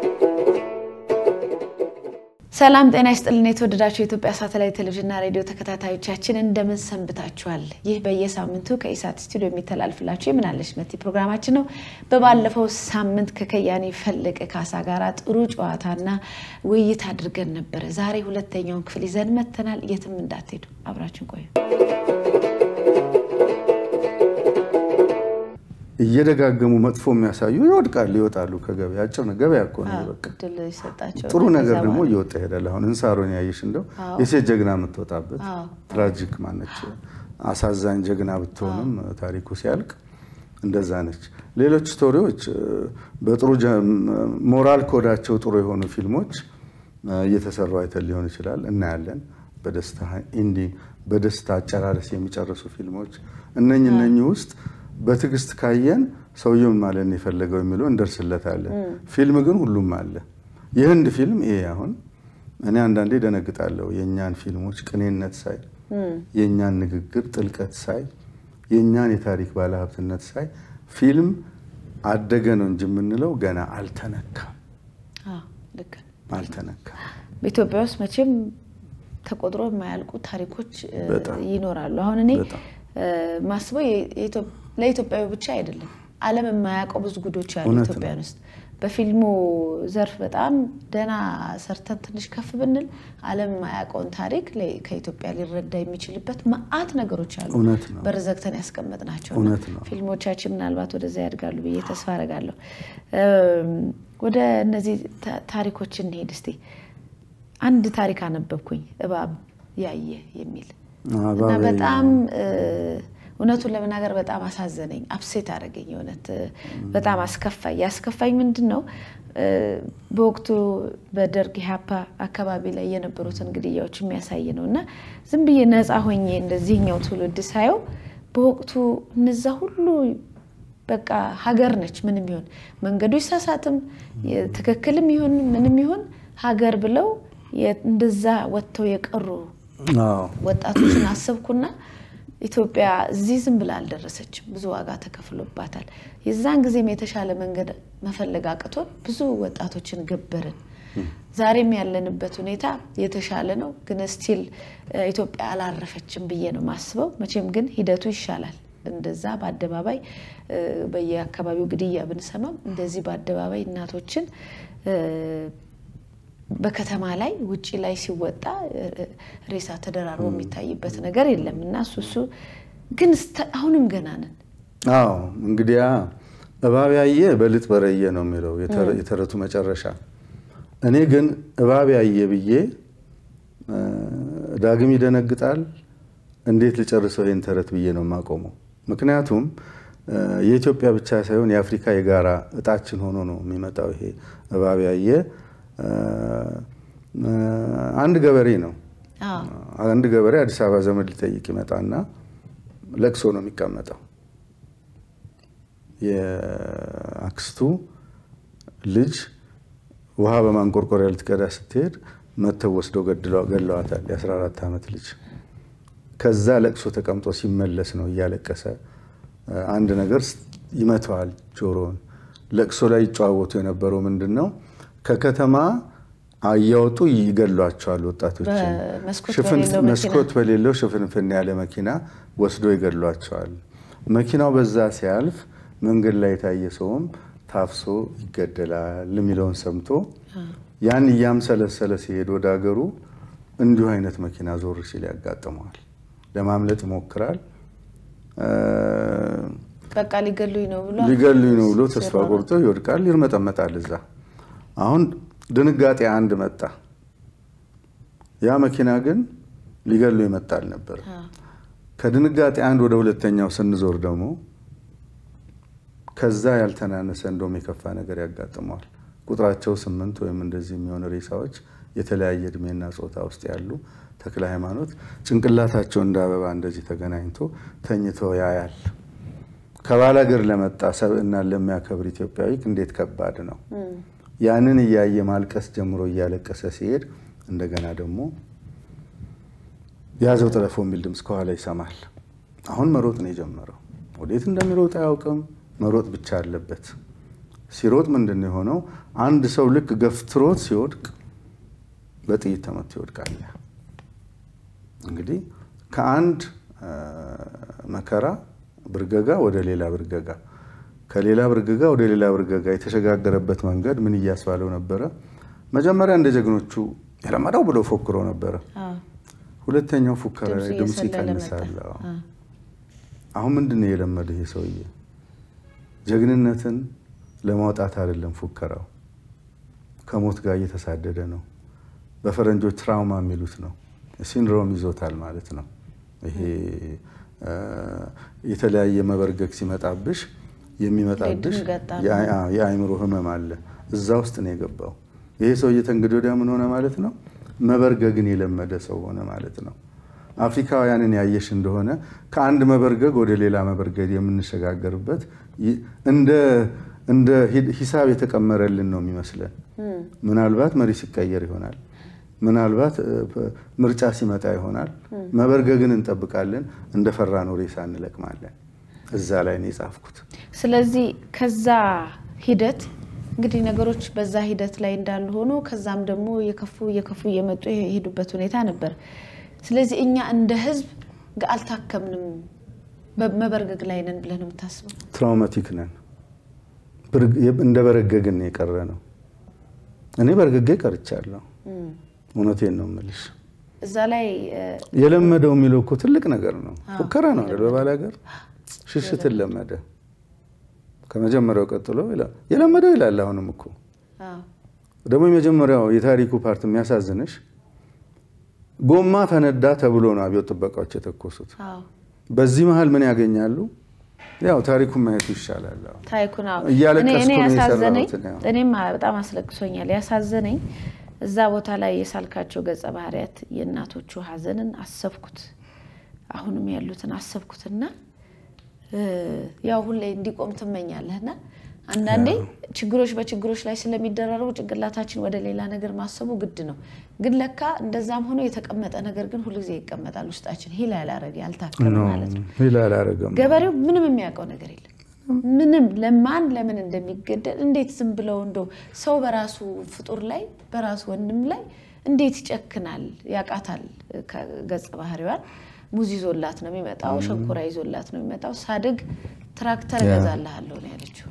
ሰላም ጤና ይስጥልን። የተወደዳችሁ የኢትዮጵያ ሳተላይት ቴሌቪዥንና ሬዲዮ ተከታታዮቻችን እንደምን ሰንብታችኋል? ይህ በየሳምንቱ ከኢሳት ስቱዲዮ የሚተላልፍላችሁ የምናለሽ መቲ ፕሮግራማችን ነው። በባለፈው ሳምንት ከከያኔ ፈለቀ ካሳ ጋር ጥሩ ጨዋታና ውይይት አድርገን ነበረ። ዛሬ ሁለተኛውን ክፍል ይዘን መተናል። የትም እንዳትሄዱ፣ አብራችን ቆዩ። እየደጋገሙ መጥፎ የሚያሳዩ ይወድቃሉ፣ ይወጣሉ ከገበያ። አጭር ነው ገበያ እኮ ነው። በቃ እድል ይሰጣቸው። ጥሩ ነገር ደግሞ እየወጣ ይሄዳል። አሁን እንሳሮን ያየሽ እንደው የሴት ጀግና የምትወጣበት ትራጂክ ማነች፣ አሳዛኝ ጀግና ብትሆንም ታሪኩ ሲያልቅ እንደዛ ነች። ሌሎች ስቶሪዎች በጥሩ ሞራል ኮዳቸው ጥሩ የሆኑ ፊልሞች እየተሰሩ አይተን ሊሆን ይችላል፣ እናያለን። በደስታ ኢንዲንግ በደስታ አጨራረስ የሚጨርሱ ፊልሞች እነኝ እነኚህ ውስጥ በትዕግስት ካየን ሰውየውን ማለት ነው የፈለገው የሚለው እንደርስለታለን። ፊልም ግን ሁሉም አለ። የህንድ ፊልም ይሄ አሁን እኔ አንዳንዴ ደነግጣለሁ። የእኛን ፊልሞች ቅኔነት ሳይ፣ የእኛን ንግግር ጥልቀት ሳይ፣ የእኛን የታሪክ ባለሀብትነት ሳይ ፊልም አደገ ነው እንጂ የምንለው ገና አልተነካም፣ አልተነካም። በኢትዮጵያ ውስጥ መቼም ተቆጥሮ የማያልቁ ታሪኮች ይኖራሉ። አሁን እኔ ማስበው ለኢትዮጵያዊ ብቻ አይደለም፣ ዓለም የማያውቀው ብዙ ጉዶች አሉ ኢትዮጵያን ውስጥ። በፊልሙ ዘርፍ በጣም ደህና ሰርተን ትንሽ ከፍ ብንል ዓለም የማያውቀውን ታሪክ ከኢትዮጵያ ሊረዳ የሚችልበት መዓት ነገሮች አሉ። በር ዘግተን ያስቀመጥናቸው ፊልሞቻችን ምናልባት ወደዚያ ያድጋሉ ብዬ ተስፋ አደርጋለሁ። ወደ እነዚህ ታሪኮች እንሄድ እስቲ። አንድ ታሪክ አነበብኩኝ እባብ ያየ የሚል እና በጣም እውነቱን ለመናገር በጣም አሳዘነኝ፣ አፕሴት አደረገኝ። እውነት በጣም አስከፋኝ። ያስከፋኝ ምንድን ነው በወቅቱ በደርግ ኢህአፓ አካባቢ ላይ የነበሩትን ግድያዎች የሚያሳይ ነው እና ዝም ብዬ ነፃ ሆኜ እንደዚህኛው ትውልድ ሳየው በወቅቱ እነዛ ሁሉ በቃ ሀገር ነች ምንም ይሁን መንገዱ ይሳሳትም ትክክልም ይሁን ምንም ይሁን ሀገር ብለው እንደዛ ወጥተው የቀሩ ወጣቶችን አሰብኩና ኢትዮጵያ እዚህ ዝም ብላ አልደረሰችም። ብዙ ዋጋ ተከፍሎባታል። የዛን ጊዜም የተሻለ መንገድ መፈለግ አቅቶን ብዙ ወጣቶችን ገበርን። ዛሬም ያለንበት ሁኔታ የተሻለ ነው፣ ግን ስቲል ኢትዮጵያ አላረፈችም ብዬ ነው ማስበው። መቼም ግን ሂደቱ ይሻላል። እንደዛ በአደባባይ በየአካባቢው ግድያ ብንሰማም እንደዚህ በአደባባይ እናቶችን በከተማ ላይ ውጭ ላይ ሲወጣ ሬሳ ተደራርቦ የሚታይበት ነገር የለም እና እሱ እሱ ግን አሁንም ገና ነን። አዎ እንግዲያ እባብ ያየ በልጥ በረየ ነው የሚለው የተረቱ መጨረሻ። እኔ ግን እባብ ያየ ብዬ ዳግም ይደነግጣል እንዴት ልጨርሰው ይህን ተረት ብዬ ነው የማቆመው። ምክንያቱም የኢትዮጵያ ብቻ ሳይሆን የአፍሪካ የጋራ እጣችን ሆኖ ነው የሚመጣው ይሄ እባብ ያየ አንድ ገበሬ ነው። አንድ ገበሬ አዲስ አበባ ዘመድ ሊጠይቅ ይመጣና ለቅሶ ነው የሚቀመጠው። የአክስቱ ልጅ ውሃ በማንቆርቆሪያ ልትቀዳ ስትሄድ መተው ወስደው ገለዋታል። የ14 ዓመት ልጅ ከዛ ለቅሶ ተቀምጦ ሲመለስ ነው እያለቀሰ አንድ ነገር ይመተዋል ጆሮውን። ለቅሶ ላይ ይጨዋወቱ የነበረው ምንድን ነው? ከከተማ እያወጡ ይገሏቸዋል ወጣቶችን። መስኮት በሌለው ሽፍንፍን ያለ መኪና ወስዶ ይገሏቸዋል። መኪናው በዛ ሲያልፍ መንገድ ላይ የታየ ሰውም ታፍሶ ይገደላል የሚለውን ሰምቶ ያን እያምሰለሰለ ሲሄድ ወደ ሀገሩ እንዲሁ አይነት መኪና ዞር ሲል ያጋጥመዋል። ለማምለጥ ይሞክራል። በቃ ሊገሉኝ ነው ብሎ ሊገሉኝ ነው ብሎ ተስፋ ቆርጦ ይወድቃል፣ ይርመጠመጣል እዛ አሁን ድንጋጤ አንድ መጣ። ያ መኪና ግን ሊገሉ የመጣ አልነበረ። ከድንጋጤ አንድ ወደ ሁለተኛው ስንዞር ደግሞ ከዛ ያልተናነሰ እንደውም የከፋ ነገር ያጋጥመዋል። ቁጥራቸው ስምንት ወይም እንደዚህ የሚሆኑ ሬሳዎች የተለያየ እድሜና ጾታ ውስጥ ያሉ ተክለ ሃይማኖት ጭንቅላታቸው እንደ አበባ እንደዚህ ተገናኝቶ ተኝተው ያያል። ከባላገር ለመጣ ሰብዕናን ለሚያከብር ኢትዮጵያዊ እንዴት ከባድ ነው። ያንን እያየ ማልቀስ ጀምሮ እያለቀሰ ሲሄድ እንደገና ደግሞ ያዘው ጥለፎ የሚል ድምፅ ከኋላ ይሰማል። አሁን መሮጥ ነው የጀመረው። ወዴት እንደሚሮጥ አያውቅም። መሮጥ ብቻ አለበት። ሲሮጥ ምንድን ነው የሆነው? አንድ ሰው ልክ ገፍትሮት ሲወድቅ በጥይት ተመቶ ይወድቃል። እንግዲህ ከአንድ መከራ ብርገጋ ወደ ሌላ ብርገጋ፣ ከሌላ ብርገጋ ወደ ሌላ ብርገጋ የተሸጋገረበት መንገድ ምን እያስባለው ነበረ? መጀመሪያ እንደ ጀግኖቹ የለመደው ብሎ ፎክሮ ነበረ። ሁለተኛው ፉከራ ላይ ድምፅ ይቀንሳል። አሁን ምንድን ነው የለመደው ይሄ ሰውዬ? ጀግንነትን ለማውጣት አይደለም ፉከራው፣ ከሞት ጋር እየተሳደደ ነው። በፈረንጆች ትራውማ የሚሉት ነው። ሲንድሮም ይዞታል ማለት ነው። ይሄ የተለያየ መበርገግ ሲመጣብሽ የሚመጣብሽ የአእምሮ ህመም አለ። እዛ ውስጥ ነው የገባው ይሄ ሰውዬ። ተንግዲህ ወዲያ ምን ሆነ ማለት ነው? መበርገግን የለመደ ሰው ሆነ ማለት ነው። አፍሪካውያንን ያየሽ እንደሆነ ከአንድ መበርገግ ወደ ሌላ መበርገግ የምንሸጋገርበት እንደ ሂሳብ የተቀመረልን ነው የሚመስለን። ምናልባት መሪ ሲቀየር ይሆናል። ምናልባት ምርጫ ሲመጣ ይሆናል። መበርገግን እንጠብቃለን። እንደ ፈራነው ሬሳ እንለቅማለን። እዛ ላይ ነው የጻፍኩት። ስለዚህ ከዛ ሂደት እንግዲህ ነገሮች በዛ ሂደት ላይ እንዳሉ ሆኖ ከዛም ደግሞ እየከፉ እየከፉ እየመጡ የሄዱበት ሁኔታ ነበር። ስለዚህ እኛ እንደ ህዝብ አልታከምንም፣ መበርገግ ላይ ነን ብለን የምታስበው? ትራውማቲክ ነን። እንደ በረገግን የቀረ ነው። እኔ በርግጌ ቀርቻለሁ። እውነቴን ነው የምልሽ። እዛ ላይ የለመደው የሚለው እኮ ትልቅ ነገር ነው። ፉከራ ነው አይደል? በባል ሀገር ሽሽትን ለመደ። ከመጀመሪያው ቀጥሎ የለመደው ይላል። አሁንም እኮ ደግሞ የመጀመሪያው የታሪኩ ፓርት የሚያሳዝንሽ ጎማ ፈነዳ ተብሎ ነው አብዮት ጥበቃዎች የተኮሱት። በዚህ መሀል ምን ያገኛሉ? ያው ታሪኩን ማየቱ ይሻላል። ታሪኩን እያለቀስኩ ነው ያሳዘነኝ፣ የሰራሁት። እኔም በጣም አስለቅሶኛል። ያሳዘነኝ እዛ ቦታ ላይ የሳልካቸው ገጸ ባህሪያት የእናቶቹ ሀዘንን አሰብኩት፣ አሁንም ያሉትን አሰብኩትና ያው ሁሌ እንዲቆም ትመኛለህና አንዳንዴ ችግሮች በችግሮች ላይ ስለሚደራረቡ ጭንቅላታችን ወደ ሌላ ነገር ማሰቡ ግድ ነው። ግን ለካ እንደዛም ሆኖ የተቀመጠ ነገር ግን ሁልጊዜ ይቀመጣል ውስጣችን ሂል ያላረገ ያልታከመ ማለት ነው። ሂል አላረገም። ገበሬው ምንም የሚያውቀው ነገር የለም። ምንም ለማን ለምን እንደሚገደል እንዴት ዝም ብለው እንደው ሰው በራሱ ፍጡር ላይ በራሱ ወንድም ላይ እንዴት ይጨክናል? ያውቃታል። ገጸ ባህሪዋን ሙዝ ይዞላት ነው የሚመጣው፣ ሸንኮራ ይዞላት ነው የሚመጣው። ሳድግ ትራክተር እገዛልሃለሁ ነው ያለችው።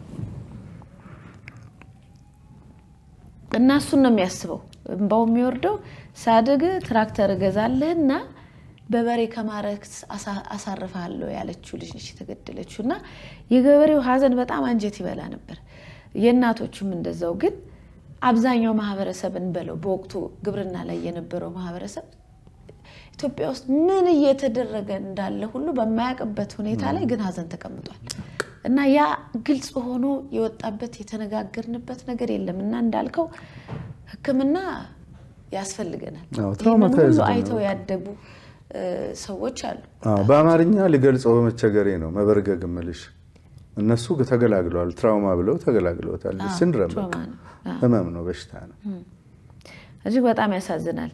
እና እሱን ነው የሚያስበው። እንባው የሚወርደው ሳድግ ትራክተር እገዛልህና በበሬ ከማረክ አሳርፋለሁ ያለችው ልጅ ነች የተገደለችው። እና የገበሬው ሀዘን በጣም አንጀት ይበላ ነበር። የእናቶቹም እንደዛው። ግን አብዛኛው ማህበረሰብ እንበለው በወቅቱ ግብርና ላይ የነበረው ማህበረሰብ ኢትዮጵያ ውስጥ ምን እየተደረገ እንዳለ ሁሉ በማያውቅበት ሁኔታ ላይ ግን ሀዘን ተቀምጧል። እና ያ ግልጽ ሆኖ የወጣበት የተነጋገርንበት ነገር የለም። እና እንዳልከው ሕክምና ያስፈልገናል። ይህንን ሁሉ አይተው ያደጉ ሰዎች አሉ። በአማርኛ ልገልጸው በመቸገሬ ነው መበርገግ እምልሽ። እነሱ ተገላግለዋል። ትራውማ ብለው ተገላግለውታል። ሲንድረም ህመም ነው፣ በሽታ ነው። እጅግ በጣም ያሳዝናል።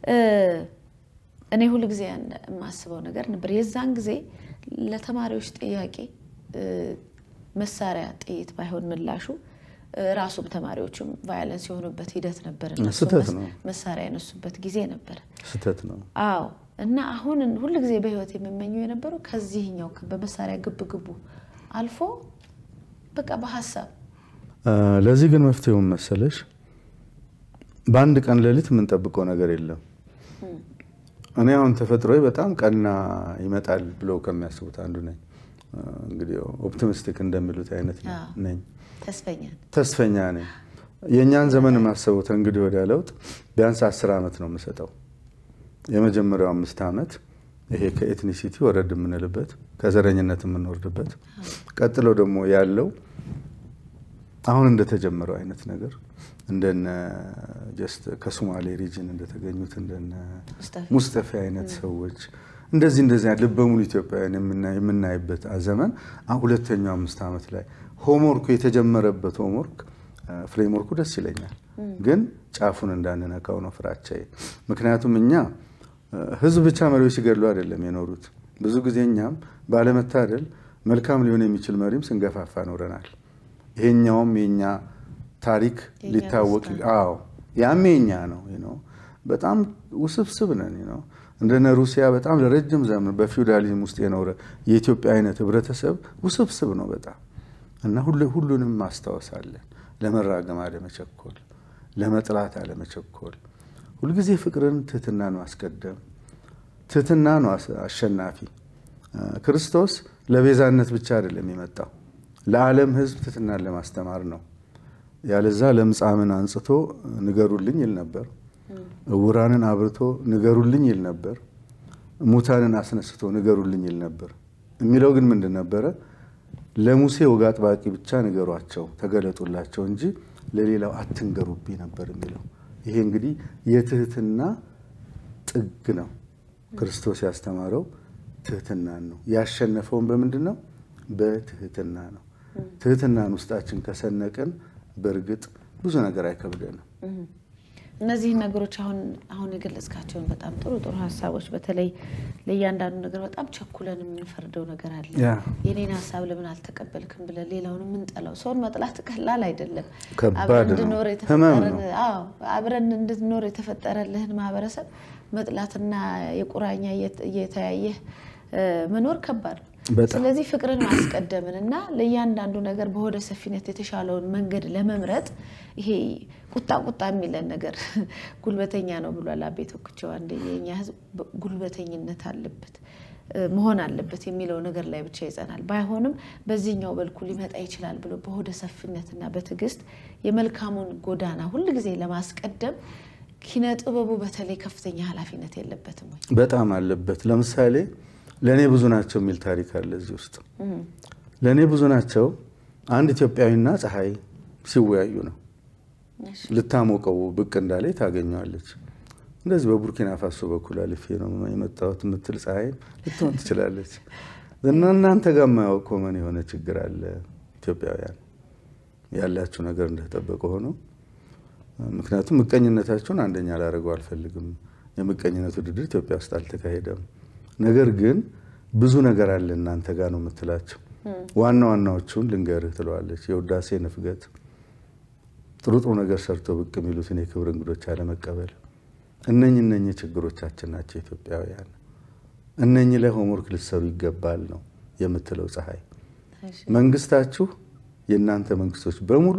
እኔ ሁል ጊዜ የማስበው ነገር ነበር የዛን ጊዜ ለተማሪዎች ጥያቄ መሳሪያ ጥይት ባይሆን ምላሹ ራሱም ተማሪዎቹም ቫዮለንስ የሆኑበት ሂደት ነበር። ስህተት ነው። መሳሪያ የነሱበት ጊዜ ነበር። ስህተት ነው። አዎ። እና አሁን ሁል ጊዜ በህይወት የምመኘው የነበረው ከዚህኛው በመሳሪያ ግብ ግቡ አልፎ በቃ በሀሳብ ለዚህ ግን መፍትሄውን መሰለሽ በአንድ ቀን ሌሊት የምንጠብቀው ነገር የለም። እኔ አሁን ተፈጥሮዬ በጣም ቀና ይመጣል ብለው ከሚያስቡት አንዱ ነኝ። እንግዲህ ኦፕቲሚስቲክ እንደሚሉት አይነት ነኝ። ተስፈኛ ተስፈኛ ነኝ። የእኛን ዘመን የማሰበው እንግዲህ ወዲያ ለውጥ ቢያንስ አስር ዓመት ነው የምሰጠው። የመጀመሪያው አምስት ዓመት ይሄ ከኤትኒሲቲ ወረድ የምንልበት ከዘረኝነት የምንወርድበት፣ ቀጥሎ ደግሞ ያለው አሁን እንደተጀመረው አይነት ነገር እንደነ ጀስት ከሶማሌ ሪጅን እንደተገኙት እንደነ ሙስጠፌ አይነት ሰዎች እንደዚህ እንደዚህ ልበ ሙሉ ኢትዮጵያውያን የምናይበት ዘመን ሁለተኛው አምስት ዓመት ላይ ሆምወርኩ የተጀመረበት ሆምወርክ ፍሬምወርኩ ደስ ይለኛል፣ ግን ጫፉን እንዳንነካው ነው ፍራቻዬ። ምክንያቱም እኛ ህዝብ ብቻ መሪዎች ሲገድሉ አይደለም የኖሩት። ብዙ ጊዜ እኛም ባለመታደል መልካም ሊሆን የሚችል መሪም ስንገፋፋ ኖረናል። ይሄኛውም የኛ ታሪክ ሊታወቅ አዎ ያም የኛ ነው ነው በጣም ውስብስብ ነን ነው እንደነ ሩሲያ በጣም ለረጅም ዘመን በፊውዳሊዝም ውስጥ የኖረ የኢትዮጵያ አይነት ህብረተሰብ ውስብስብ ነው በጣም እና ሁሉንም ማስታወስ አለን። ለመራገም አለመቸኮል፣ ለመጥላት አለመቸኮል፣ ሁልጊዜ ፍቅርን፣ ትህትናን ማስቀደም። ትህትና ነው አሸናፊ። ክርስቶስ ለቤዛነት ብቻ አይደለም የመጣው ለዓለም ህዝብ ትህትናን ለማስተማር ነው። ያለዛ ለምጻምን አንጽቶ ንገሩልኝ ይል ነበር። እውራንን አብርቶ ንገሩልኝ ይል ነበር። ሙታንን አስነስቶ ንገሩልኝ ይል ነበር። የሚለው ግን ምንድን ነበረ? ለሙሴ ወግ አጥባቂ ብቻ ንገሯቸው፣ ተገለጡላቸው እንጂ ለሌላው አትንገሩብኝ ነበር የሚለው። ይሄ እንግዲህ የትህትና ጥግ ነው። ክርስቶስ ያስተማረው ትህትናን ነው። ያሸነፈውን በምንድን ነው? በትህትና ነው። ትህትናን ውስጣችን ከሰነቅን በእርግጥ ብዙ ነገር አይከብደንም። እነዚህን ነገሮች አሁን አሁን የገለጽካቸውን በጣም ጥሩ ጥሩ ሀሳቦች በተለይ ለእያንዳንዱ ነገር በጣም ቸኩለን የምንፈርደው ነገር አለ። የኔን ሀሳብ ለምን አልተቀበልክም ብለን ሌላውን የምንጠላው ሰውን መጥላት ቀላል አይደለም። አብረን እንድንኖር የተፈጠረልህን ማህበረሰብ መጥላትና የቁራኛ እየተያየህ መኖር ከባድ ነው። ስለዚህ ፍቅርን ማስቀደምን እና ለእያንዳንዱ ነገር በሆደ ሰፊነት የተሻለውን መንገድ ለመምረጥ ይሄ ቁጣ ቁጣ የሚለን ነገር ጉልበተኛ ነው ብሏል አቤ ቶክቸው። አንድ የኛ ህዝብ ጉልበተኝነት አለበት መሆን አለበት የሚለው ነገር ላይ ብቻ ይጸናል። ባይሆንም በዚህኛው በልኩ ሊመጣ ይችላል ብሎ በሆደ ሰፊነትና በትዕግስት የመልካሙን ጎዳና ሁልጊዜ ለማስቀደም ኪነ ጥበቡ በተለይ ከፍተኛ ኃላፊነት የለበትም ወይ? በጣም አለበት። ለምሳሌ ለእኔ ብዙ ናቸው የሚል ታሪክ አለ እዚህ ውስጥ። ለእኔ ብዙ ናቸው አንድ ኢትዮጵያዊና ፀሐይ ሲወያዩ ነው። ልታሞቀው ብቅ እንዳለ ታገኘዋለች። እንደዚህ በቡርኪና ፋሶ በኩል አልፌ ነው የመጣሁት የምትል ፀሐይ ልትሆን ትችላለች። እና እናንተ ጋር የማያውቅ ኮመን የሆነ ችግር አለ። ኢትዮጵያውያን ያላችሁ ነገር እንደተጠበቀ ሆኖ ምክንያቱም ምቀኝነታችሁን አንደኛ ላደርገው አልፈልግም። የምቀኝነት ውድድር ኢትዮጵያ ውስጥ አልተካሄደም። ነገር ግን ብዙ ነገር አለ እናንተ ጋር ነው የምትላቸው። ዋና ዋናዎቹን ልንገርህ ትለዋለች። የውዳሴ ንፍገት፣ ጥሩ ጥሩ ነገር ሰርቶ ብቅ የሚሉትን የክብር እንግዶች አለመቀበል፣ እነኝ እነኝ ችግሮቻችን ናቸው ኢትዮጵያውያን። እነኚህ ላይ ሆምወርክ ልትሰሩ ይገባል ነው የምትለው ፀሐይ። መንግስታችሁ፣ የእናንተ መንግስቶች በሙሉ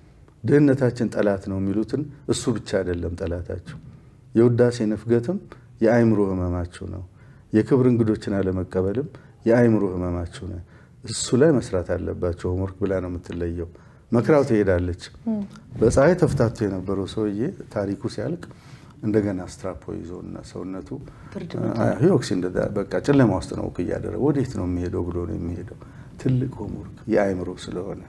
ድህነታችን ጠላት ነው የሚሉትን እሱ ብቻ አይደለም ጠላታችሁ። የውዳሴ ንፍገትም የአእምሮ ህመማችሁ ነው። የክብር እንግዶችን አለመቀበልም የአእምሮ ህመማችሁ ነው። እሱ ላይ መስራት አለባቸው ሆምወርክ ብላ ነው የምትለየው። መክራው ትሄዳለች። በፀሐይ ተፍታቶ የነበረው ሰውዬ ታሪኩ ሲያልቅ እንደገና ስትራፖ ይዞ እና ሰውነቱ ሂኦክሲ በቃ ጨለማ ውስጥ ነው እያደረገ ወዴት ነው የሚሄደው ብሎ ነው የሚሄደው። ትልቅ ሆምወርክ የአእምሮ ስለሆነ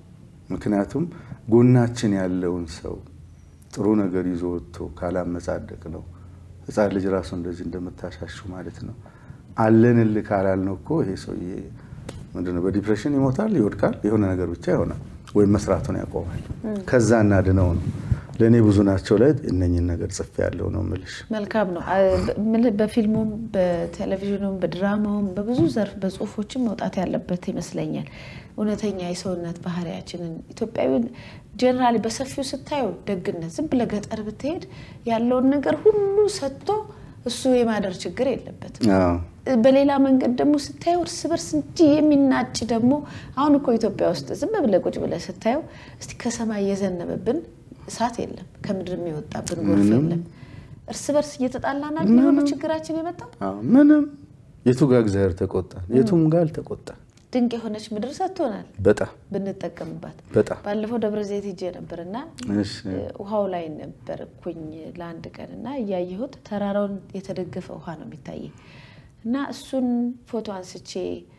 ምክንያቱም ጎናችን ያለውን ሰው ጥሩ ነገር ይዞ ወጥቶ ካላመጻደቅ ነው ህፃን ልጅ ራሱ እንደዚህ እንደምታሻሹ ማለት ነው። አለንልህ ካላልነው እኮ ይሄ ሰውዬ ምንድነው በዲፕሬሽን ይሞታል፣ ይወድቃል፣ የሆነ ነገር ብቻ ይሆናል፣ ወይም መስራቱን ያቆማል። ከዛ እናድነው ነው። ለእኔ ብዙ ናቸው ላይ እነኝን ነገር ጽፌ ያለው ነው ምልሽ። መልካም ነው። በፊልሙም በቴሌቪዥኑም በድራማውም በብዙ ዘርፍ በጽሁፎችም መውጣት ያለበት ይመስለኛል። እውነተኛ የሰውነት ባህሪያችንን ኢትዮጵያዊ ጀነራሊ በሰፊው ስታየው ደግነት፣ ዝም ብለህ ገጠር ብትሄድ ያለውን ነገር ሁሉ ሰጥቶ እሱ የማደር ችግር የለበትም። በሌላ መንገድ ደግሞ ስታየው እርስ በርስ እንጂ የሚናጭ ደግሞ አሁን እኮ ኢትዮጵያ ውስጥ ዝም ብለህ ቁጭ ብለህ ስታየው እስቲ ከሰማይ የዘነበብን እሳት የለም፣ ከምድር የሚወጣብን ጎርፍ የለም። እርስ በርስ እየተጣላናል የሆኑ ችግራችን የመጣው ምንም የቱ ጋር እግዚአብሔር ተቆጣ፣ የቱም ጋር አልተቆጣ። ድንቅ የሆነች ምድር ሰጥቶናል በጣም ብንጠቀምባት። በጣም ባለፈው ደብረ ዘይት ሄጄ ነበር እና ውሃው ላይ ነበርኩኝ ለአንድ ቀን እና እያየሁት ተራራውን የተደገፈ ውሃ ነው የሚታየኝ እና እሱን ፎቶ አንስቼ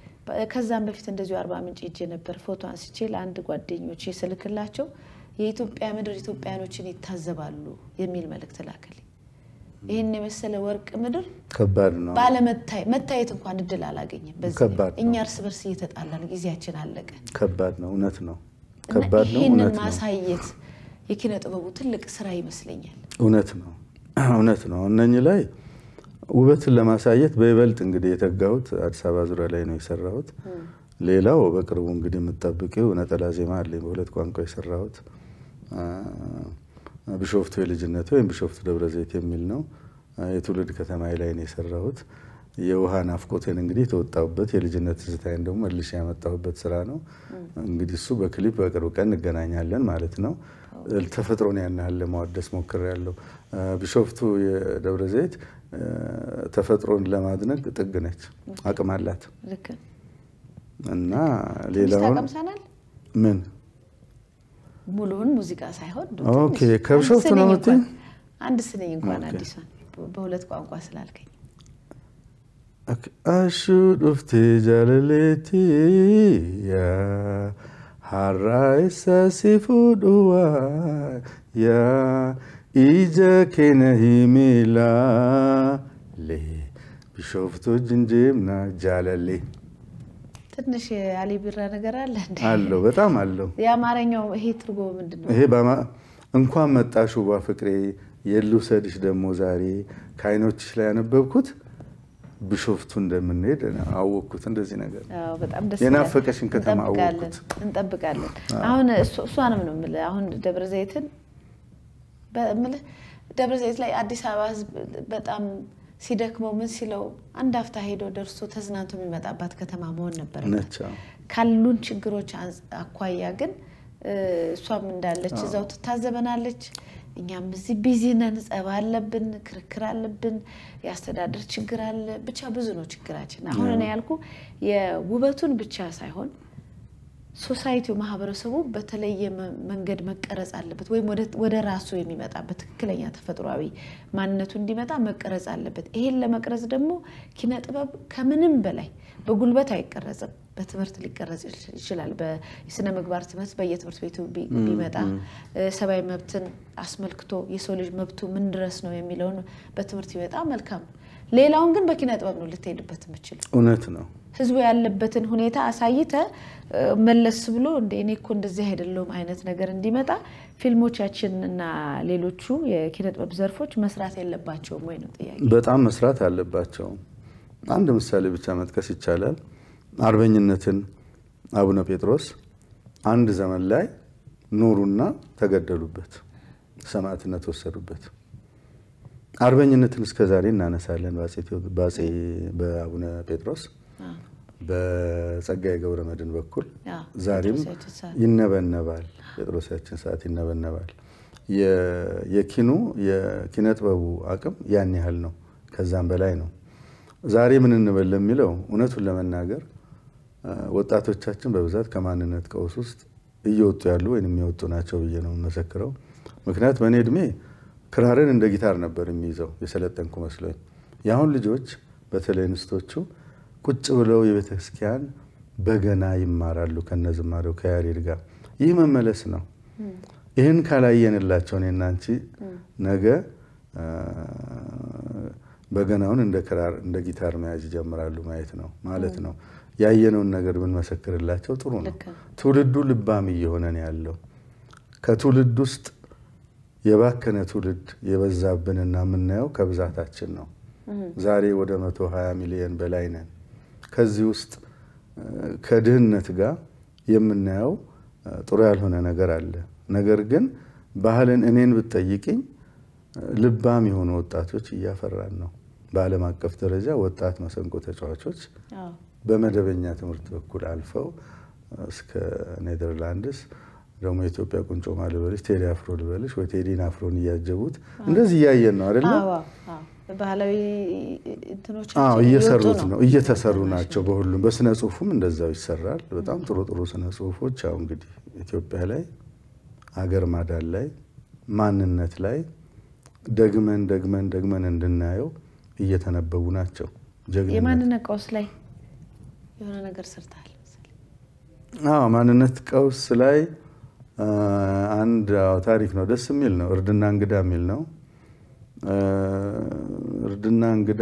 ከዛም በፊት እንደዚሁ አርባ ምንጭ ሄጄ ነበር። ፎቶ አንስቼ ለአንድ ጓደኞቼ ስልክላቸው የኢትዮጵያ ምድር ኢትዮጵያኖችን ይታዘባሉ የሚል መልእክት ላከልኝ። ይህን የመሰለ ወርቅ ምድር ከባድ ነው። ባለመታየት እንኳን እድል አላገኘም። በዚህ እኛ እርስ በርስ እየተጣላን ጊዜያችን አለቀ። ከባድ ነው። እውነት ነው። ከባድ ነው። ይህንን እውነት ነው። ማሳየት የኪነ ጥበቡ ትልቅ ስራ ይመስለኛል። እውነት ነው። እውነት ነው። እነኚህ ላይ ውበትን ለማሳየት በይበልጥ እንግዲህ የተጋሁት አዲስ አበባ ዙሪያ ላይ ነው የሰራሁት። ሌላው በቅርቡ እንግዲህ የምጠብቂው ነጠላ ዜማ አለኝ በሁለት ቋንቋ የሰራሁት ቢሾፍቱ የልጅነት ወይም ቢሾፍቱ ደብረ ዘይት የሚል ነው። የትውልድ ከተማዬ ላይ ነው የሰራሁት። የውሃ ናፍቆቴን እንግዲህ የተወጣሁበት የልጅነት ትዝታዬን ደግሞ መልሼ ያመጣሁበት ስራ ነው። እንግዲህ እሱ በክሊፕ በቅርብ ቀን እንገናኛለን ማለት ነው። ተፈጥሮን ያን ያህል ለማዋደስ ሞክሬያለሁ። ቢሾፍቱ የደብረ ዘይት ተፈጥሮን ለማድነቅ ጥግ ነች፣ አቅም አላት እና ሌላውን ምን ሙሉውን ሙዚቃ ሳይሆን ኦኬ ከቢሾፍቱ ነው የምትይኝ? አንድ ስንኝ እንኳን አዲሷን በሁለት ቋንቋ ስላልከኝ አሹ ዱፍቴ ጃለሌቲ ያ ሀራይሳ ሲፉዱዋ ያ ኢጀ ኬነ ሂሚላ ሌ ቢሾፍቱ ጅንጅምና ጃለሌ ትንሽ የአሊ ቢራ ነገር አለ እንዴ? አለው በጣም አለው። የአማርኛው ይሄ ትርጉሙ ምንድን ነው? ይሄ እንኳን መጣሽ ውቧ ፍቅሬ የልውሰድሽ ደግሞ ዛሬ ከዓይኖችሽ ላይ ያነበብኩት ቢሾፍቱ እንደምንሄድ አወቅኩት። እንደዚህ ነገር በጣም ደስ የናፈቀሽን ከተማ አወቅኩት። እንጠብቃለን። አሁን እሷንም ነው የምልህ። አሁን ደብረ ዘይትን የምልህ ደብረ ዘይት ላይ አዲስ አበባ ሕዝብ በጣም ሲደክመው ምን ሲለው አንድ አፍታ ሄዶ ደርሶ ተዝናንቶ የሚመጣባት ከተማ መሆን ነበረበት። ካሉን ችግሮች አኳያ ግን እሷም እንዳለች እዛው ትታዘበናለች። እኛም እዚህ ቢዚ ነን፣ ጸብ አለብን፣ ክርክር አለብን፣ የአስተዳደር ችግር አለ። ብቻ ብዙ ነው ችግራችን። አሁን እኔ ያልኩ የውበቱን ብቻ ሳይሆን ሶሳይቲው ማህበረሰቡ በተለየ መንገድ መቀረጽ አለበት፣ ወይም ወደ ራሱ የሚመጣበት ትክክለኛ ተፈጥሯዊ ማንነቱ እንዲመጣ መቀረጽ አለበት። ይሄን ለመቅረጽ ደግሞ ኪነ ጥበብ ከምንም በላይ በጉልበት አይቀረጽም፣ በትምህርት ሊቀረጽ ይችላል። የስነ ምግባር ትምህርት በየትምህርት ቤቱ ቢመጣ ሰብአዊ መብትን አስመልክቶ የሰው ልጅ መብቱ ምን ድረስ ነው የሚለውን በትምህርት ቢመጣ መልካም ነው። ሌላውን ግን በኪነ ጥበብ ነው ልትሄድበት የምችል። እውነት ነው። ህዝቡ ያለበትን ሁኔታ አሳይተ መለስ ብሎ እንደ እኔ እኮ እንደዚህ አይደለውም አይነት ነገር እንዲመጣ ፊልሞቻችን እና ሌሎቹ የኪነ ጥበብ ዘርፎች መስራት የለባቸውም ወይ ነው ጥያቄ። በጣም መስራት አለባቸው። አንድ ምሳሌ ብቻ መጥቀስ ይቻላል። አርበኝነትን አቡነ ጴጥሮስ አንድ ዘመን ላይ ኖሩና ተገደሉበት፣ ሰማዕትነት ወሰዱበት። አርበኝነትን እስከ ዛሬ እናነሳለን። በአፄ በአቡነ ጴጥሮስ በጸጋዬ ገብረ መድኅን በኩል ዛሬም ይነበነባል። ጴጥሮሳችን ሰዓት ይነበነባል። የኪኑ የኪነ ጥበቡ አቅም ያን ያህል ነው፣ ከዛም በላይ ነው። ዛሬ ምን እንበል ለሚለው እውነቱን ለመናገር ወጣቶቻችን በብዛት ከማንነት ቀውስ ውስጥ እየወጡ ያሉ ወይም የሚወጡ ናቸው ብዬ ነው የምመሰክረው። ምክንያት በእኔ እድሜ ክራርን እንደ ጊታር ነበር የሚይዘው የሰለጠንኩ መስሎኝ። የአሁን ልጆች በተለይ እንስቶቹ ቁጭ ብለው የቤተ ክርስቲያን በገና ይማራሉ ከነዝማሬው ከያሬድ ጋር። ይህ መመለስ ነው። ይህን ካላየንላቸው እኔና አንቺ ነገ በገናውን እንደ ክራር እንደ ጊታር መያዝ ይጀምራሉ ማየት ነው ማለት ነው። ያየነውን ነገር ብንመሰክርላቸው ጥሩ ነው። ትውልዱ ልባም እየሆነ ነው ያለው። ከትውልድ ውስጥ የባከነ ትውልድ የበዛብንና የምናየው ከብዛታችን ነው። ዛሬ ወደ መቶ ሀያ ሚሊዮን በላይ ነን። ከዚህ ውስጥ ከድህነት ጋር የምናየው ጥሩ ያልሆነ ነገር አለ። ነገር ግን ባህልን እኔን ብትጠይቅኝ ልባም የሆኑ ወጣቶች እያፈራን ነው። በዓለም አቀፍ ደረጃ ወጣት መሰንቆ ተጫዋቾች በመደበኛ ትምህርት በኩል አልፈው እስከ ኔዘርላንድስ ደግሞ የኢትዮጵያ ቁንጮ ልበልሽ ቴዲ አፍሮ ልበልሽ ወይ ቴዲን አፍሮን እያጀቡት እንደዚህ እያየን ነው አይደለ? ባህላዊ እንትኖች እየሰሩት ነው እየተሰሩ ናቸው። በሁሉም በስነ ጽሁፉም እንደዛው ይሰራል። በጣም ጥሩ ጥሩ ስነ ጽሁፎች ያው እንግዲህ ኢትዮጵያ ላይ አገር ማዳን ላይ ማንነት ላይ ደግመን ደግመን ደግመን እንድናየው እየተነበቡ ናቸው። የማንነት ቀውስ ላይ የሆነ ነገር ሰርተሃል። አዎ ማንነት ቀውስ ላይ አንድ ታሪክ ነው፣ ደስ የሚል ነው። እርድና እንግዳ የሚል ነው። እርድና እንግዳ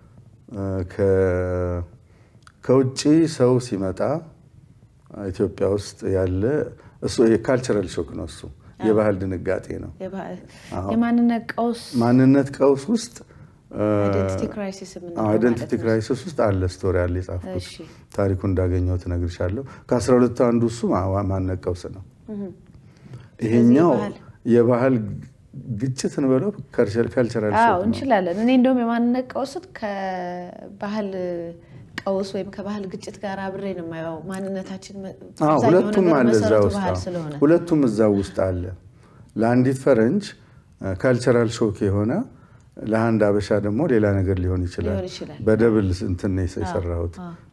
ከውጭ ሰው ሲመጣ ኢትዮጵያ ውስጥ ያለ እሱ የካልቸራል ሾክ ነው። እሱ የባህል ድንጋጤ ነው። የማንነት ቀውስ ማንነት ቀውስ ውስጥ አይደንቲቲ ክራይሲስ ውስጥ አለ ስቶሪ አለ የጻፍኩት ታሪኩ እንዳገኘው ትነግርሻለሁ። ከአስራ ሁለቱ አንዱ እሱ ማነቅ ቀውስ ነው። ይሄኛው የባህል ግጭት እንበለው ካልቸራል እንችላለን። እኔ እንደውም የማንነቅ ቀውስን ከባህል ቀውስ ወይም ከባህል ግጭት ጋር አብሬ ነው የማየው። ማንነታችን ሁለቱም አለ እዛ ውስጥ ሁለቱም እዛ ውስጥ አለ። ለአንዲት ፈረንጅ ካልቸራል ሾክ የሆነ ለአንድ አበሻ ደግሞ ሌላ ነገር ሊሆን ይችላል። በደብል እንትን ነው የሰራሁት።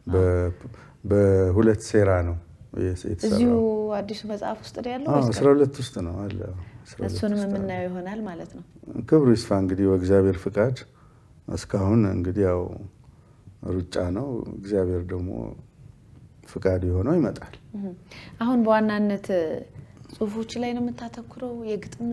በሁለት ሴራ ነው እዚሁ አዲሱ መጽሐፍ ውስጥ ነው ያለው። አስራ ሁለት ውስጥ ነው አለ። እሱንም የምናየው ይሆናል ማለት ነው። ክብሩ ይስፋ እንግዲህ በእግዚአብሔር ፍቃድ እስካሁን እንግዲህ ያው ሩጫ ነው። እግዚአብሔር ደግሞ ፍቃድ የሆነው ይመጣል። አሁን በዋናነት ጽሁፎች ላይ ነው የምታተኩረው? የግጥም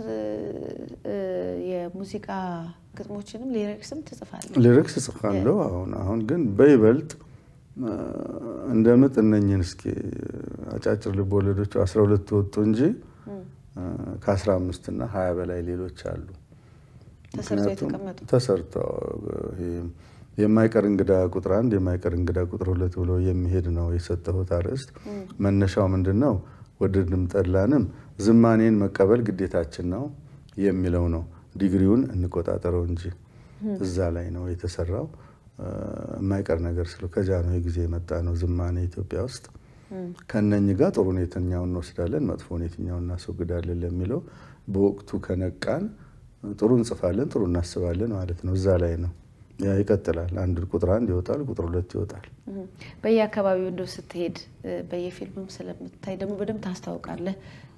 የሙዚቃ ግጥሞችንም ሊሪክስም ትጽፋለህ? ሊሪክስ እጽፋለሁ። አሁን አሁን ግን በይበልጥ እንደ ምጥ እነኝን እስኪ አጫጭር ልብ ወለዶች አስራ ሁለት ወጡ እንጂ ከአስራ አምስት እና ሀያ በላይ ሌሎች አሉ። ምክንያቱም ተሰርተው የማይቀር እንግዳ ቁጥር አንድ የማይቀር እንግዳ ቁጥር ሁለት ብሎ የሚሄድ ነው የሰጠሁት አርዕስት። መነሻው ምንድን ነው? ወደድንም ጠላንም ዝማኔን መቀበል ግዴታችን ነው የሚለው ነው። ዲግሪውን እንቆጣጠረው እንጂ እዛ ላይ ነው የተሰራው። የማይቀር ነገር ስለ ከጃንሆይ ጊዜ የመጣ ነው ዝማኔ ኢትዮጵያ ውስጥ ከነኝህ ጋር ጥሩን የትኛውን እንወስዳለን፣ መጥፎን የትኛውን እናስወግዳለን ለሚለው በወቅቱ ከነቃን ጥሩ እንጽፋለን፣ ጥሩ እናስባለን ማለት ነው። እዛ ላይ ነው ያ ይቀጥላል። አንድ ቁጥር አንድ ይወጣል፣ ቁጥር ሁለት ይወጣል። በየአካባቢው እንደው ስትሄድ በየፊልምም ስለምታይ ደግሞ በደንብ ታስታውቃለህ።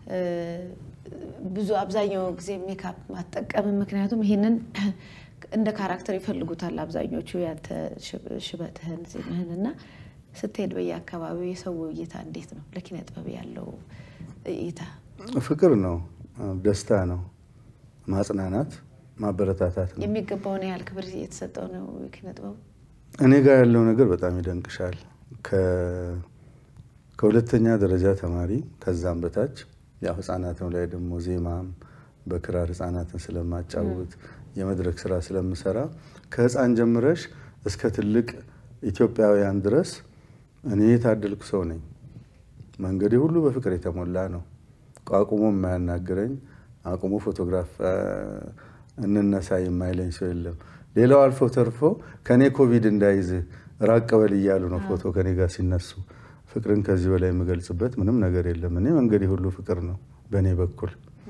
ብዙ አብዛኛው ጊዜ ሜካፕ ማጠቀም ምክንያቱም ይህንን እንደ ካራክተር ይፈልጉታል አብዛኞቹ ያንተ ሽበትህን ዜማህን እና ስትሄድ በየአካባቢው የሰው እይታ እንዴት ነው? ለኪነ ጥበብ ያለው እይታ ፍቅር ነው፣ ደስታ ነው፣ ማጽናናት፣ ማበረታታት ነው። የሚገባውን ያህል ክብር የተሰጠው ነው ኪነ ጥበቡ። እኔ ጋር ያለው ነገር በጣም ይደንቅሻል። ከሁለተኛ ደረጃ ተማሪ ከዛም በታች ያው ህጻናትም ላይ ደግሞ ዜማም በክራር ህጻናትን ስለማጫወት የመድረክ ስራ ስለምሰራ ከህፃን ጀምረሽ እስከ ትልቅ ኢትዮጵያውያን ድረስ እኔ የታደልኩ ሰው ነኝ። መንገዴ ሁሉ በፍቅር የተሞላ ነው። አቁሞ የማያናግረኝ አቁሞ ፎቶግራፍ እንነሳ የማይለኝ ሰው የለም። ሌላው አልፎ ተርፎ ከኔ ኮቪድ እንዳይዝ ራቅ በል እያሉ ነው ፎቶ ከኔ ጋር ሲነሱ። ፍቅርን ከዚህ በላይ የምገልጽበት ምንም ነገር የለም። እኔ መንገዴ ሁሉ ፍቅር ነው በእኔ በኩል።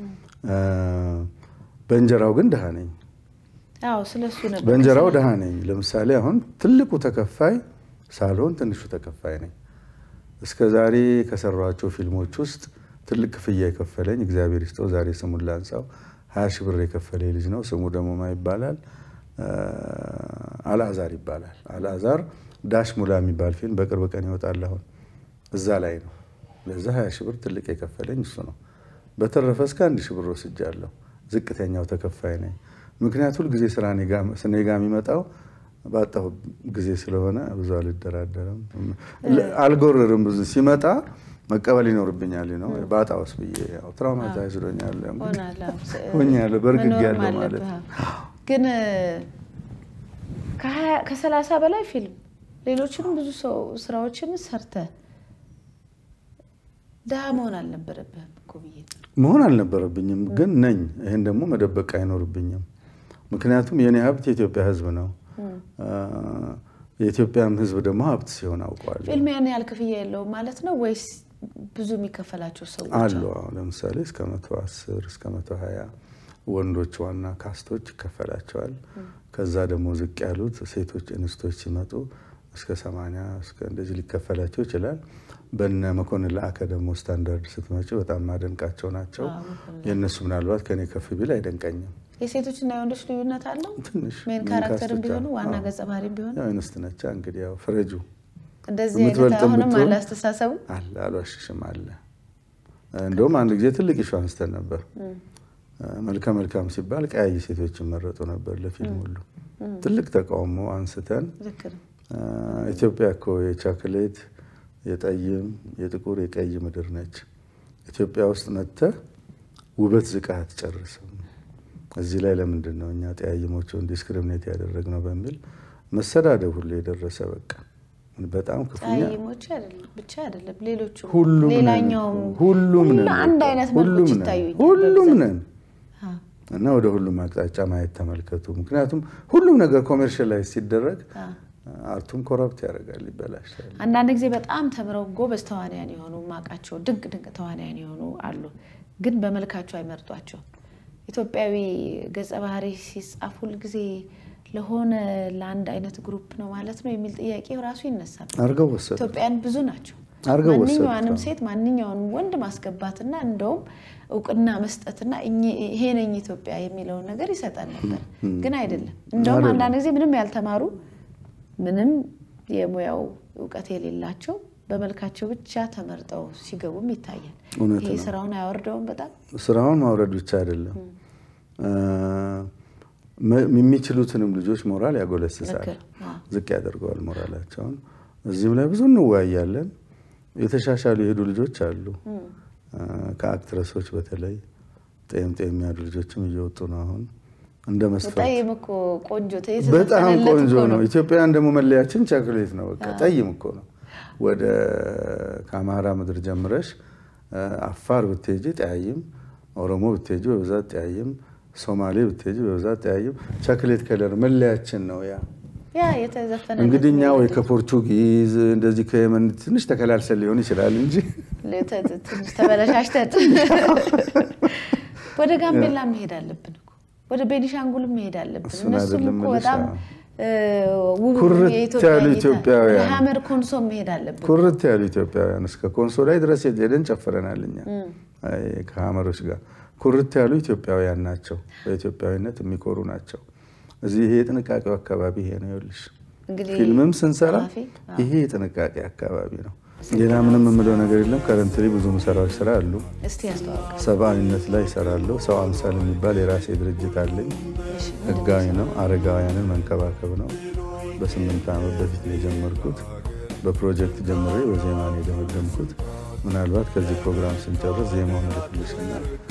በእንጀራው ግን ድሃ ነኝ። በእንጀራው ድሃ ነኝ። ለምሳሌ አሁን ትልቁ ተከፋይ ሳልሆን ትንሹ ተከፋይ ነኝ። እስከ ዛሬ ከሰሯቸው ፊልሞች ውስጥ ትልቅ ክፍያ የከፈለኝ እግዚአብሔር ይስጠው፣ ዛሬ ስሙን ላንሳው፣ ሀያ ሺህ ብር የከፈለ ልጅ ነው። ስሙ ደግሞ ማ ይባላል? አልአዛር ይባላል። አልአዛር ዳሽ ሙላ የሚባል ፊልም በቅርብ ቀን ይወጣል። አሁን እዛ ላይ ነው። ለዛ ሀያ ሺህ ብር ትልቅ የከፈለኝ እሱ ነው። በተረፈ እስከ አንድ ሺህ ብር ወስጃለሁ። ዝቅተኛው ተከፋይ ነኝ። ምክንያቱ ሁልጊዜ ስራ እኔ ጋ የሚመጣው ባጣሁ ጊዜ ስለሆነ ብዙ አልደራደርም፣ አልጎርርም። ብዙ ሲመጣ መቀበል ይኖርብኛል ነው ባጣውስ ብዬ ትራውማታይዝ ሆኛለሁ፣ በእርግጌያለሁ ማለት ግን ከሰላሳ በላይ ፊልም ሌሎችንም ብዙ ሰው ስራዎችን ሰርተ ድሃ መሆን አልነበረብህም እኮ ብዬ መሆን አልነበረብኝም፣ ግን ነኝ። ይህን ደግሞ መደበቅ አይኖርብኝም። ምክንያቱም የእኔ ሀብት የኢትዮጵያ ሕዝብ ነው። የኢትዮጵያም ሕዝብ ደግሞ ሀብት ሲሆን አውቀዋለሁ። ፊልም ያን ያህል ክፍያ የለውም ማለት ነው ወይስ ብዙ የሚከፈላቸው ሰዎች አሉ? ለምሳሌ እስከ መቶ አስር እስከ መቶ ሀያ ወንዶች ዋና ካስቶች ይከፈላቸዋል። ከዛ ደግሞ ዝቅ ያሉት ሴቶች እንስቶች ሲመጡ እስከ ሰማንያ እስከ እንደዚህ ሊከፈላቸው ይችላል። በነ መኮንን ለአከ ደግሞ ስታንዳርድ ስትመጪ በጣም ማደንቃቸው ናቸው። የእነሱ ምናልባት ከኔ ከፍ ቢል አይደንቀኝም። የሴቶችና የወንዶች ልዩነት አለው። ትንሽ ሜን ካራክተርም ቢሆኑ ዋና ገጸ ባህሪም ቢሆኑ ያው እንስት ነቻ እንግዲህ ያው ፍረጁ እንደዚህ አይነት አሁንም አለ አስተሳሰቡ አለ አልዋሽሽም አለ። እንደውም አንድ ጊዜ ትልቅ ኢሹ አንስተን ነበር። መልከ መልካም ሲባል ቀያይ ሴቶች ይመረጡ ነበር ለፊልም ሁሉ ትልቅ ተቃውሞ አንስተን ኢትዮጵያ እኮ የቻክሌት የጠይም የጥቁር የቀይ ምድር ነች። ኢትዮጵያ ውስጥ መጥተህ ውበት ዝቃ አትጨርስም። እዚህ ላይ ለምንድን ነው እኛ ጠያይሞችን ዲስክሪሚኔት ያደረግነው በሚል መሰዳደብ ሁሉ የደረሰ በቃ በጣም ክፉኛ ጠያይሞች ብቻ አይደለም ሌሎቹ ሁሉም ነን ሌላኛውም ሁሉም ነን አንድ አይነት መልኮች ሁሉም ነን ይታዩኛል ሁሉም በብዛት። ነን እና ወደ ሁሉም አቅጣጫ ማየት ተመልከቱ። ምክንያቱም ሁሉም ነገር ኮሜርሻላይዝ ሲደረግ አርቱም ኮረፕት ያደርጋል፣ ይበላሻል። አንዳንድ ጊዜ በጣም ተምረው ጎበዝ ተዋንያን የሆኑ ማቃቸው ድንቅ ድንቅ ተዋንያን የሆኑ አሉ፣ ግን በመልካቸው አይመርጧቸው። ኢትዮጵያዊ ገጸ ባህሪ ሲጻፍ ሁልጊዜ ለሆነ ለአንድ አይነት ግሩፕ ነው ማለት ነው የሚል ጥያቄ ራሱ ይነሳል። አድርገው ወሰዱ ኢትዮጵያን ብዙ ናቸው። አድርገው ወሰዱት። ማንኛዋንም ሴት ማንኛውንም ወንድ ማስገባትና እንደውም እውቅና መስጠትና እኚ- ይሄ ነኝ ኢትዮጵያ የሚለውን ነገር ይሰጠን ነበር፣ ግን አይደለም። እንደውም አይደለም። አንዳንድ ጊዜ ምንም ያልተማሩ ምንም የሙያው እውቀት የሌላቸው በመልካቸው ብቻ ተመርጠው ሲገቡም ይታያል። እውነት ይሄ ነው። ስራውን አያወርደውም በጣም ስራውን ማውረድ ብቻ አይደለም መ- የሚችሉትንም ልጆች ሞራል ያጎለስሳል፣ ልክ ነው። ዝቅ ያደርገዋል ሞራላቸውን። እዚህም ላይ ብዙ እንወያያለን። የተሻሻሉ የሄዱ ልጆች አሉ። ከአክትረሶች በተለይ ጤም ጤም ያሉ ልጆችም እየወጡ ነው አሁን እንደ መስፈርት ጠይም እኮ ቆንጆ በጣም የተዘፈነለት ቆንጆ እኮ ነው። ኢትዮጵያውያን ደግሞ መለያችን ቸኮሌት ነው። በቃ ጠይም እኮ ነው። ወደ ከአማራ ምድር ጀምረሽ አፋር ብትሄጂ ጠያይም፣ ኦሮሞ ብትሄጂ በብዛት ጠያይም፣ ሶማሌ ብትሄጂ በብዛት ጠያይም። ቸኮሌት ከለር መለያችን ነው ያ ያ የተዘፈነ እንግዲህ እኛ ወይ ከፖርቹጊዝ እንደዚህ ከየመን ትንሽ ተከላልሰን ሊሆን ይችላል እንጂ ትንሽ ተበለሻሽተን ወደ ጋምቤላ መሄድ አለብን እኮ ወደ ቤኒሻንጉልም መሄድ አለብን። እሱን እነሱም አይደለም እኮ የምልሽ፣ በጣም አዎ። እ፣ ውብ ኩርት የኢትዮጵያ ያሉ እይታ- ኢትዮጵያውያን። ወደ ሀመር ኮንሶ መሄድ አለብን። ኩርት ያሉ ኢትዮጵያውያን እስከ ኮንሶ ላይ ድረስ ሄደን ጨፍረናል። እኛ አይ፣ ከሀመሮች ጋር ኩርት ያሉ ኢትዮጵያውያን ናቸው። በኢትዮጵያዊነት የሚኮሩ ናቸው። እዚህ ይሄ የጥንቃቄው አካባቢ ይሄ ነው። ይኸውልሽ እንግዲህ ፊልምም ስንሰራ ጸሐፊ፣ አዎ። ይሄ የጥንቃቄ አካባቢ ነው። ሌላ ምንም የምለው ነገር የለም። ከረንትሪ ብዙ ምሰራዎች ስራ አሉ። እስቲ ያስተዋውቅ። ሰብአዊነት ላይ ይሰራለሁ። ሰው አምሳል የሚባል የራሴ ድርጅት አለኝ። ህጋዊ ነው። አረጋውያንን መንከባከብ ነው። በስምንት ዓመት በፊት ነው የጀመርኩት። በፕሮጀክት ጀምሬ በዜማ ነው የደመደምኩት። ምናልባት ከዚህ ፕሮግራም ስንጨርስ ዜማውን ልክልሽና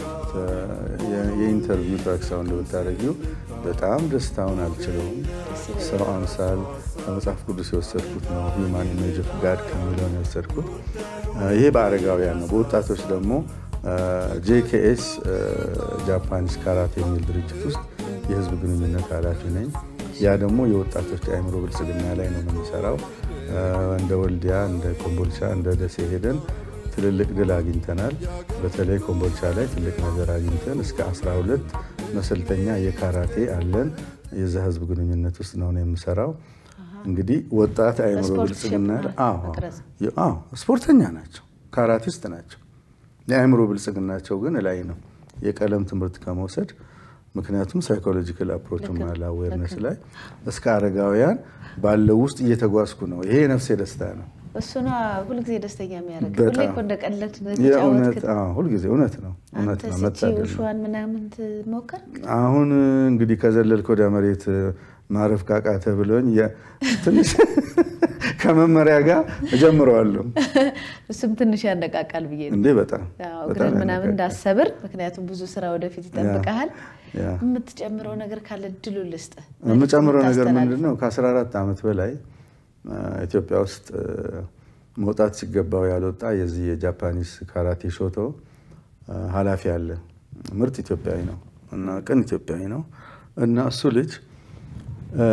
የኢንተርቪው ትራክ ሳውንድ ብታደርጊው በጣም ደስታውን አልችለውም። ሰው አምሳል ከመጽሐፍ ቅዱስ የወሰድኩት ነው። ሂውማን ኢሜጅ ኦፍ ጋድ ከሚለው ነው የወሰድኩት። ይሄ በአረጋውያን ነው። በወጣቶች ደግሞ ጄኬኤስ ጃፓኒስ ካራቴ የሚል ድርጅት ውስጥ የህዝብ ግንኙነት ኃላፊ ነኝ። ያ ደግሞ የወጣቶች የአእምሮ ብልጽግና ላይ ነው የምንሰራው። እንደ ወልዲያ፣ እንደ ኮምቦልቻ፣ እንደ ደሴ ሄደን ትልልቅ ድል አግኝተናል። በተለይ ኮምቦልቻ ላይ ትልቅ ነገር አግኝተን እስከ 12 መሰልጠኛ የካራቴ አለን። የዛ ህዝብ ግንኙነት ውስጥ ነው የምሰራው። እንግዲህ ወጣት አእምሮ በስፖርት ብልጽግና ሼፕ አዎ፣ መቅረጽ። አዎ፣ ስፖርተኛ ናቸው፣ ካራቲስት ናቸው። የአእምሮ ብልጽግናቸው ግን ላይ ነው የቀለም ትምህርት ከመውሰድ ምክንያቱም ሳይኮሎጂካል አፕሮችም አለ አዌርነስ ላይ እስከ አረጋውያን ባለው ውስጥ እየተጓዝኩ ነው። ይሄ የነፍሴ ደስታ ነው። እሱ ነው ሁልጊዜ ደስተኛ የሚያደርግ። በጣም። ሁሌ እኮ እንደ ቀለድ የእውነት ተጫወትክ። አዎ፣ ሁልጊዜ እውነት ነው እውነት አንተ ነው። ስቺ መታደል ነው። ውሽዋን ምናምን ትሞክር አሁን እንግዲህ ከዘለልክ ወደ መሬት ማረፍ ካቃተ ብለውኝ የ- ትንሽ ከመመሪያ ጋር እጀምረዋለሁ። እሱም ትንሽ ያነቃቃል ብዬ ነው። እንዴ በጣም ያው በጣም እግርን ምናምን ያነቃቃል። እንዳሰብር፣ ምክንያቱም ብዙ ስራ ወደፊት ይጠብቀሃል። ያ። የምትጨምረው ነገር ካለ ድሉ ልስጥ። የምጨምረው ነገር ታስተላልፍ። ምንድን ነው? ከ14 ዓመት በላይ አ፣ ኢትዮጵያ ውስጥ አ፣ መውጣት ሲገባው ያልወጣ የዚህ የጃፓኒስ ካራቴ ሾቶ አ፣ ኃላፊ አለ። ምርጥ ኢትዮጵያዊ ነው እና ቅን ኢትዮጵያዊ ነው እና እሱ ልጅ አ፣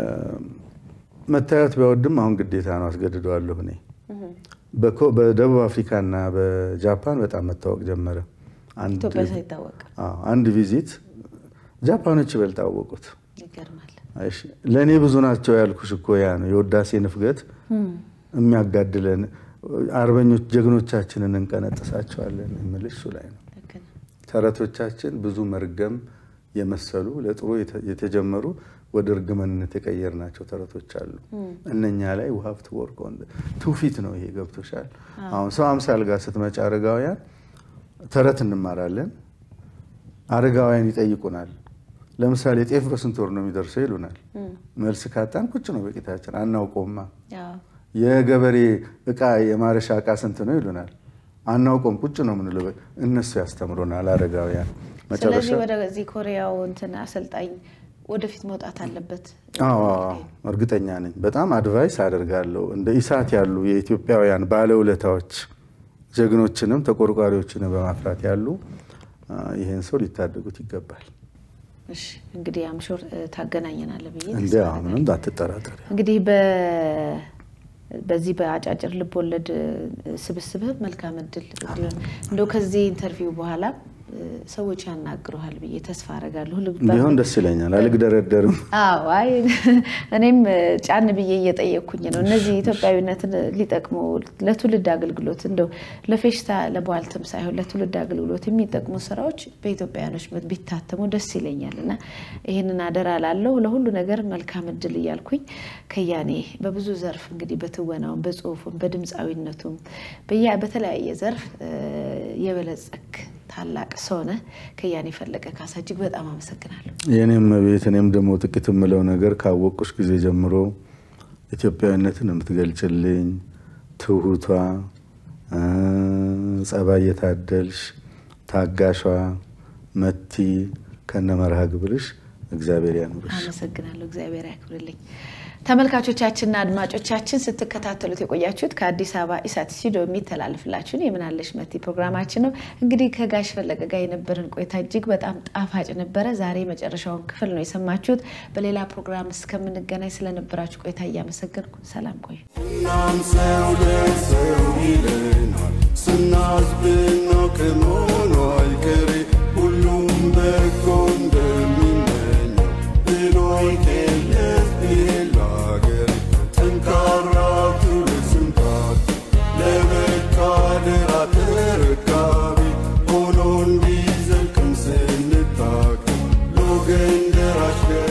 መታየት ቢያወድም አሁን ግዴታ ነው አስገድደዋለሁ እኔ በኮ- በደቡብ አፍሪካና በጃፓን በጣም መታወቅ ጀመረ። አንድ ኢትዮጵያ ሳይታወቅ አዎ፣ አንድ ቪዚት ጃፓኖች ይበልጥ አወቁት። ይገርማል። እሺ ለእኔ ብዙ ናቸው ያልኩሽ እኮ ያ ነው የውዳሴ ንፍገት የሚያጋድለን። አርበኞች ጀግኖቻችንን እንቀነጥሳቸዋለን የምልሽ እሱ ላይ ነው። ልክ ነው። ተረቶቻችን ብዙ መርገም የመሰሉ ለጥሩ የተ- የተጀመሩ ወደ እርግመንነት የቀየርናቸው ተረቶች አሉ። እነኛ ላይ ውሀብት ወርቅ ትውፊት ነው ይሄ ገብቶሻል። አሁን ሰው አምሳል ጋር ስትመጪ አረጋውያን ተረት እንማራለን። አረጋውያን ይጠይቁናል። ለምሳሌ ጤፍ በስንት ወር ነው የሚደርሰው ይሉናል። መልስ ካጣን ቁጭ ነው በቂታችን አናውቀውማ። ያው የገበሬ እቃ የማረሻ እቃ ስንት ነው ይሉናል። አናውቀውም ቁጭ ነው የምንለው። እነሱ ያስተምሩናል አረጋውያን። መጨረሻ ስለዚህ ወደዚህ ኮሪያው እንትን አሰልጣኝ ወደፊት መውጣት አለበት። አዎ እርግጠኛ ነኝ። በጣም አድቫይስ አደርጋለሁ። እንደ ኢሳት ያሉ የኢትዮጵያውያን ባለውለታዎች ጀግኖችንም ተቆርቋሪዎችንም በማፍራት ያሉ ይህን ሰው ሊታደጉት ይገባል። እሺ እንግዲህ አምሾር ታገናኘናለህ ብዬ እንዲ ምንም ባትጠራጠሪ። እንግዲህ በዚህ በአጫጭር ልብ ወለድ ስብስብህ መልካም እድል እንዲሆን እንደው ከዚህ ኢንተርቪው በኋላ ሰዎች ያናግሩሃል ብዬ ተስፋ አደርጋለሁ። ቢሆን ደስ ይለኛል። አልግደረደርም። አዎ አይ እኔም ጫን ብዬ እየጠየቅኩኝ ነው። እነዚህ ኢትዮጵያዊነትን ሊጠቅሙ ለትውልድ አገልግሎት እንደው ለፌሽታ ለቧልትም ሳይሆን ለትውልድ አገልግሎት የሚጠቅሙ ስራዎች በኢትዮጵያውያኖች ቢታተሙ ደስ ይለኛል እና ይህንን አደራ ላለው ለሁሉ ነገር መልካም እድል እያልኩኝ ከያኔ በብዙ ዘርፍ እንግዲህ በትወናውም፣ በጽሁፉም፣ በድምፃዊነቱም በተለያየ ዘርፍ የበለጸክ ታላቅ ሰው ነህ። ከያኔ ፈለቀ ካሳ እጅግ በጣም አመሰግናለሁ። የኔም ቤት እኔም ደግሞ ጥቂት የምለው ነገር ካወቁሽ ጊዜ ጀምሮ ኢትዮጵያዊነትን የምትገልጭልኝ ትሁቷ፣ ጸባይ የታደልሽ ታጋሿ መቲ ከነ መርሃ ግብርሽ እግዚአብሔር ያኑርሽ። አመሰግናለሁ። እግዚአብሔር ያክብርልኝ። ተመልካቾቻችንና አድማጮቻችን ስትከታተሉት የቆያችሁት ከአዲስ አበባ ኢሳት ስቱዲዮ የሚተላለፍላችሁን የምናለሽ መቲ ፕሮግራማችን ነው። እንግዲህ ከጋሽ ፈለቀ ጋር የነበረን ቆይታ እጅግ በጣም ጣፋጭ ነበረ። ዛሬ መጨረሻውን ክፍል ነው የሰማችሁት። በሌላ ፕሮግራም እስከምንገናኝ ስለነበራችሁ ቆይታ እያመሰገንኩ ሰላም ቆዩ። እናም ሰው ለሰው ይለናል ስናዝብና ከመሆኑ አይቀሬ ሁሉም በጎ እንደሚመኘው ብሎ ይገለጽ ቢል ሀገር ጠንካራ ትውልድ ስንታት ለበቃ ድራ ተረካቢ ሆኖ እንዲዘልቅም ስንታገል ለወገን ደራሽ